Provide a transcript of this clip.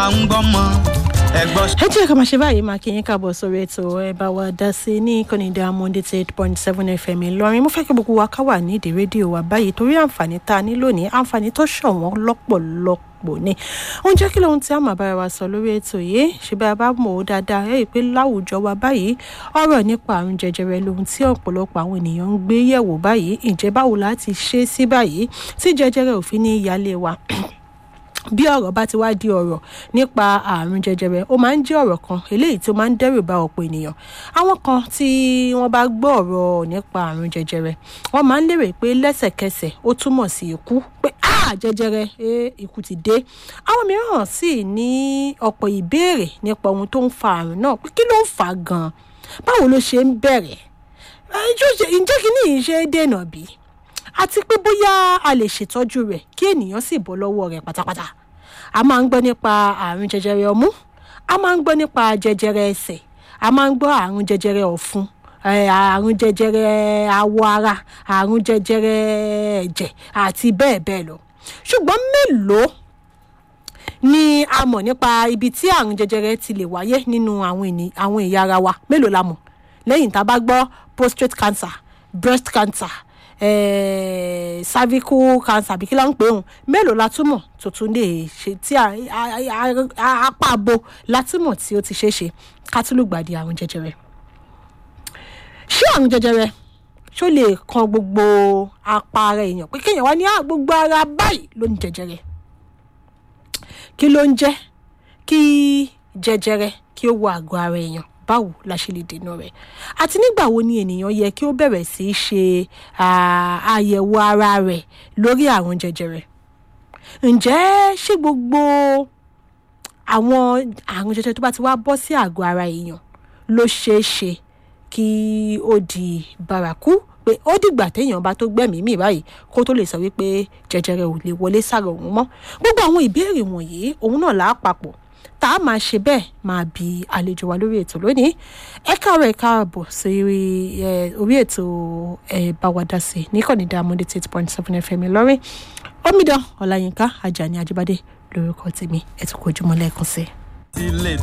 à ń gbọ́mọ ẹ̀gbọ́n. ẹ jẹ́ ká máa ṣe báyìí máa kí yín káàbọ̀ sórí ètò ẹ bá wa dá sí ní ìkànnì diamond eight point seven fm ìlọrin mo fẹ́ kí gbogbo wa ká wà ní ìdí rédíò wa báyìí torí àǹfààní tá a ní lónìí àǹfààní tó ṣọ̀wọ́n lọ́pọ̀lọpọ̀ ni oúnjẹ kí lóhun tí a máa bára wa sọ lórí ètò yìí ṣe bá a bá mọ̀ ó dáadáa ẹ̀ pé láwùjọ wa báyìí ọ̀rọ̀ nípa àrùn jẹjẹrẹ lóhun tí ọ̀pọ̀lọpọ̀ àwọn ènìyàn ń gbé yẹ̀wò báyìí ǹjẹ́ báwo láti ṣe sí báyìí tí jẹjẹrẹ òfin ní ìyálé wa bí ọ̀rọ̀ bá ti wá di ọ̀rọ̀ nípa àrùn jẹjẹrẹ ó máa ń jẹ́ ọ̀rọ̀ kan eléyìí tí ó máa ń dẹ́rù ba ọ̀pọ̀ ènìyàn àwọn kan tí wọ́n bá gbọ́ ọ̀rọ̀ nípa àrùn jẹjẹrẹ wọ́n máa ń lérò pé lẹ́sẹ̀kẹsẹ̀ ó túmọ̀ sí ikú pé ah jẹjẹrẹ eh, ikú ti dé àwọn mìíràn sì ní ọ̀pọ̀ ìbéèrè nípa ohun tó ń fa àrùn náà pé kí ló ń fà á gan-an báwo ló ṣe ń bẹ̀rẹ̀ ǹjẹ́ kí ni ìṣe dènà bíi àti pé bóyá a lè ṣètọ́jú rẹ̀ kí ènìyàn sì bọ́ lọ́wọ́ rẹ̀ pátápátá a máa ń gbọ́ nípa àrùn jẹjẹrẹ ọmú a máa ń gbọ́ nípa jẹjẹrẹ ẹsẹ̀ a máa ń gbọ́ àrùn jẹjẹrẹ ọ̀fun àrùn jẹjẹrẹ awọ ara àrùn jẹjẹrẹ ẹ̀jẹ̀ àti bẹ́ẹ̀ bẹ́ẹ̀ lọ ṣùgbọ́n mélòó ni a mọ̀ nípa ibi tí àrùn jẹjẹrẹ ti lè wáyé nínú àwọn ẹ̀yà ara wa mélòó la mọ̀ lẹ́yìn tá a bá gbọ́ prostate cancer breast cancer eh, cervical cancer àbí kí ló ń pè òun mélòó la túmọ̀ tó tún lè ṣe tí apá abo la túmọ̀ tí ó ti ṣeé ṣe ká tún lùgbàdì àrùn jẹjẹrẹ ṣé àrùn jẹjẹrẹ ṣó lè kan gbogbo apá ara èèyàn pé kéèyàn wá ní gbogbo ara báyìí ló ní jẹjẹrẹ kí ló ń jẹ́ kí jẹjẹrẹ kí ó wọ àgọ́ ara èèyàn báwo la ṣe lè dènà rẹ̀ àti nígbà wo ni ènìyàn yẹ kí ó bẹ̀rẹ̀ sí í ṣe àyẹ̀wò ara rẹ̀ lórí àrùn jẹjẹrẹ ǹjẹ́ ṣé gbogbo àwọn àrùn jẹjẹrẹ tó bá ti wá bọ́ sí àgọ́ ara èèyàn ló ṣeé ṣe kí ó di bárakú pé ó dìgbà téèyàn bá tó gbẹ̀mí mì báyìí kó tó lè sọ wípé jẹjẹrẹ ò lè wọlé sára òun mọ́ gbogbo àwọn ìbéèrè wọ̀nyí òun náà là á papọ̀ tá a máa ṣe bẹ́ẹ̀ máa bi àlejò wa lórí ètò lónìí ẹ káàárọ̀ ẹ káàbọ̀ sí orí ètò ẹ bá wa dá sí níkànnì Diamond eight point seven fm lọ́rìn omidan ọláyínká ajani ajíbádé lórúkọ tèmi ẹ tún kó ojúmọ́ lẹ́ẹ̀kan sí i.